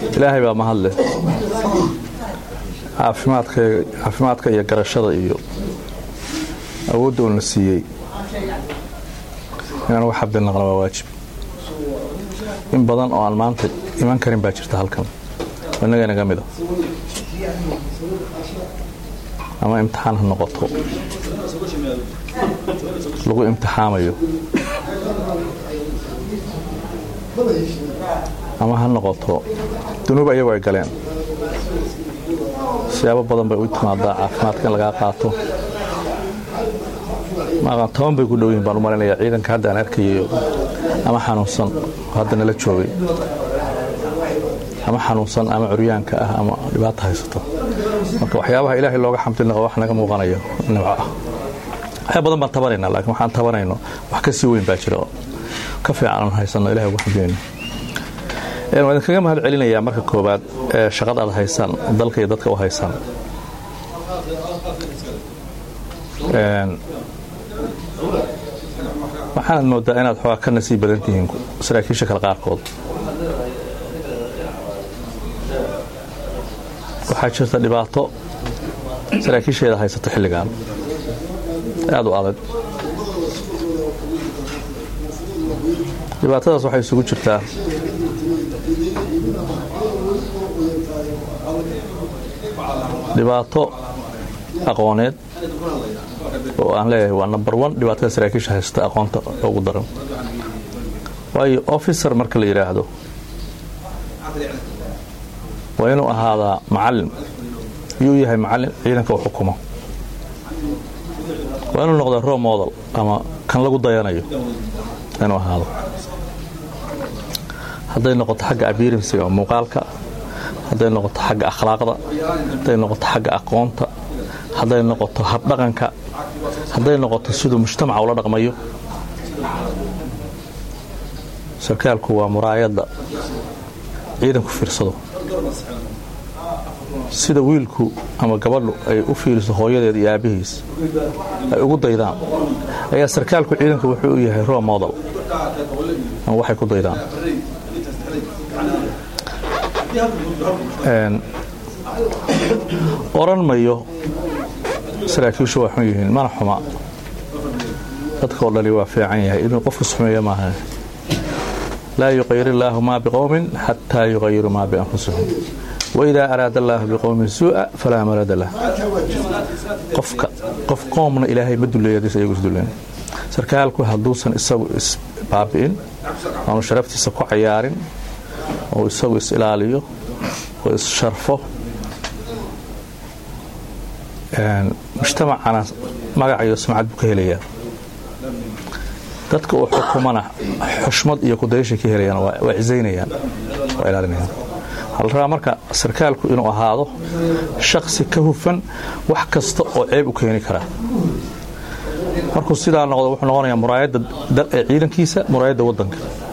ilaahay baa mahadleh caafimaadka iyo garashada iyo awoodda uuna siiyey inaan wax xabdinaqna waa waajib in badan oo aan maanta iman karin baa jirta halkan innaga inaga mida ama imtixaan ha noqoto lagu imtixaamayo ama ha noqoto dunuub ayagu ay galeen siyaabo badan bay u timaadaa caafimaadka in lagaa qaato maaqan toban bay ku dhow yihin baan u malaynayaa ciidanka hadda aan arkayayo ama xanuunsan oo hadda nala joogay ama xanuunsan ama curyaanka ah ama dhibaato haysato marka waxyaabaha ilaahay looga xamdinaqo wax naga muuqanayo nimco ah waxyaa badan baan tabanaynaa laakiin waxaan tabanayno wax ka sii weyn baa jira oo ka fiican aan haysanno ilahay uga xamdinayno waan idinkaga mahad celinayaa marka koowaad ee shaqada aad haysaan dalka iyo dadka u haysaan waxaanad moodaa inaad xoogaa ka nasiib badan tihiin saraakiisha kale qaarkood waxaa jirta dhibaato saraakiisheeda haysata xilligan aad u adag dhibaatadaas waxay isugu jirtaa dhibaato aqooneed oo aan leeyahay waa number one dhibaatada saraakiisha haysta aqoonta ugu daran waayo officer marka la yidhaahdo waa inuu ahaadaa macalin yuu yahay macalin ciidanka u xukumo waa inuu noqda ro model ama kan lagu dayanayo inuu ahaado hadday noqoto xagga abirimsiga oo muuqaalka hadday noqoto xagga akhlaaqda hadday noqoto xagga aqoonta hadday noqoto habdhaqanka hadday noqoto siduu mujtamaca ula dhaqmayo sarkaalku waa muraayadda ciidanku fiirsado sida wiilku ama gabadhu ay u fiiriso hooyadeed iyo aabbihiis ay ugu daydaan ayaa sarkaalku ciidanku wuxuu u yahay ro model ama waxay ku daydaan oran mayo saraakiishu waa xun yihiin mana xuma dadkao dhani waa fiican yahay inuu qofku sumeeyo maaha laa yuqayir illaahu maa biqowmin xataa yuqayiru maa bianfusihim waidaa araada allaahu biqowmin suu'a falaa marada lah qofka qof qoomna ilaahay ma duleeyadiis ayagu isduleen sarkaalku hadduusan isagu isbaabi'in aanu sharaftiisa ku cayaarin oo isagu is ilaaliyo oo issharfo mujtamacana magac iyo sumcad buu ka helayaa dadka uu xukumana xushmad iyo kudayashay ka helayaan waa cisaynayaan waa ilaalinayaan waxaa la rabaa marka sarkaalku inuu ahaado shaksi ka hufan wax kasta oo ceeb u keeni karaa markuu sidaa noqdo wuxuu noqonayaa muraayadda ciidankiisa muraayadda waddanka